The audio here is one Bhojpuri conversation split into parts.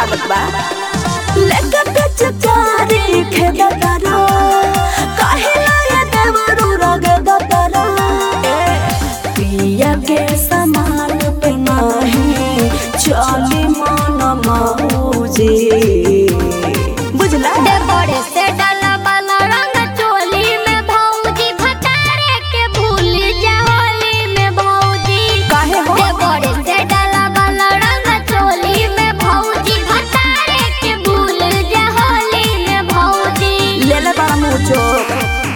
आदत बा लेके पिचकारी खेदा तारा काहे लाया देवरू रगे तारा पिया के समान पे नाही चली मन मौजी बुझला दे बड़े से डाला वाला रंग चोली में भौजी भतारे के भूल जा होली में भौजी काहे हो दे बड़े से डाला वाला रंग चोली में भौजी भतारे के भूल जा होली में भौजी ले ले बड़ा मुँह चोक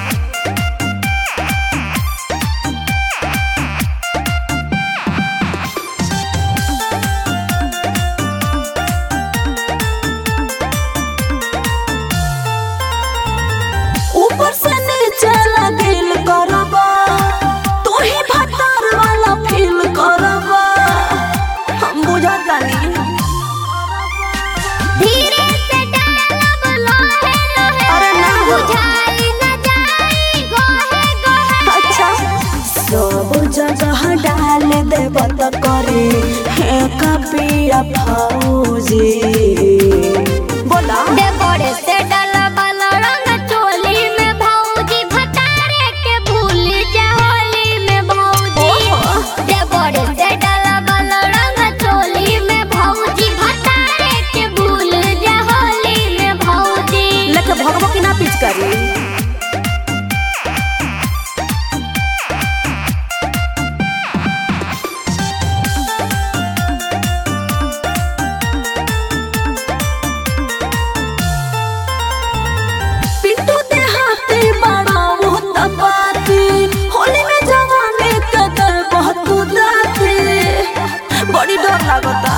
ऊपर से नीचे लगिल करबा तू ही भतार वाला फील करबा हम बुझा जानी धीरे से डाला लोहे लोहे अरे ना हो। बुझाई न जाई गोहे गोहे अच्छा सब जगह डाल देब त करे हे कपिया फौजी बोला दे बड़े से डाला वाला रंग चोली में भौजी भतारे के भूल जा होली में भौजी ओहो। दे बड़े से डाला वाला रंग चोली में भौजी भतारे के भूल जा होली में भौजी लेके भगवो की ना पीछ करी पिंटू ते हाथी बड़ा बहुत बाती होली में जवानी के दे बहुत दाती बड़ी डर लागता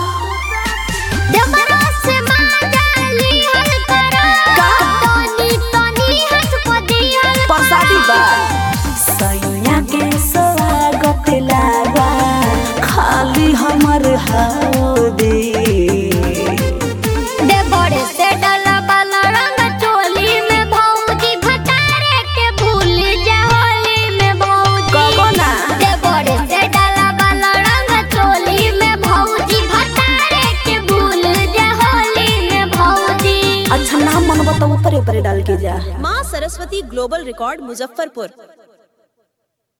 देवरा से मांगाली हल करा का? तनी तनी हाथ को दियल परसादी बा सैया के स्वागत लागा खाली हमर हाउदी दे बड़े से डाला वाला रंग चोली में भौजी भतारे के भूल जा होली में भौजी कबो ना दे बड़े से डाला वाला रंग चोली में भौजी भतारे के भूल जा होली में भौजी अच्छा नाम मन बताओ ऊपरे ऊपरे डाल के जा माँ सरस्वती ग्लोबल रिकॉर्ड मुजफ्फरपुर